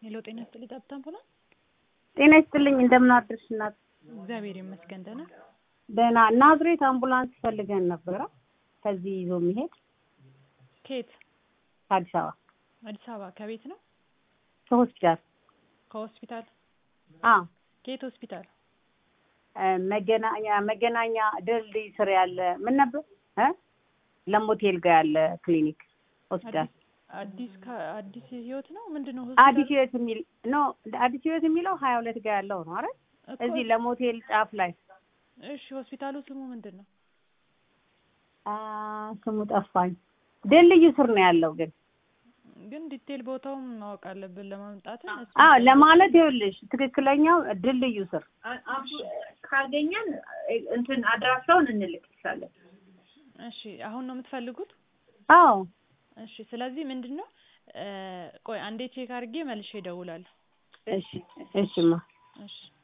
ሄሎ ጤና ይስጥልኝ ጠብታ አምቡላንስ። ጤና ይስጥልኝ እንደምን አደርሽ እናት? እግዚአብሔር ይመስገን ደህና። ደህና ናዝሬት አምቡላንስ ፈልገን ነበረ ከዚህ ይዞ የሚሄድ ከየት? ከአዲስ አበባ አዲስ አበባ ከቤት ነው? ከሆስፒታል ከሆስፒታል? አ ከየት ሆስፒታል? መገናኛ መገናኛ ድልድይ ስር ያለ ምን ነበር እ ለሞቴል ጋር ያለ ክሊኒክ ሆስፒታል አዲስ አዲስ ህይወት ነው ምንድን ነው? አዲስ ህይወት የሚል ኖ አዲስ ህይወት የሚለው ሀያ ሁለት ጋር ያለው ነው አይደል? እዚህ ለሞቴል ጫፍ ላይ እሺ ሆስፒታሉ ስሙ ምንድን ነው? አ ስሙ ጠፋኝ። ድልድዩ ስር ነው ያለው ግን ግን ዲቴል ቦታውን ማወቅ አለብን ለማምጣት። አዎ ለማለት ይኸውልሽ ትክክለኛው ድልድዩ ስር ካገኘን እንትን አድራሻውን እንልክልሻለን። እሺ አሁን ነው የምትፈልጉት? አዎ እሺ ስለዚህ ምንድን ነው ቆይ አንዴ ቼክ አድርጌ መልሼ እደውላለሁ። እሺ እሺማ እሺ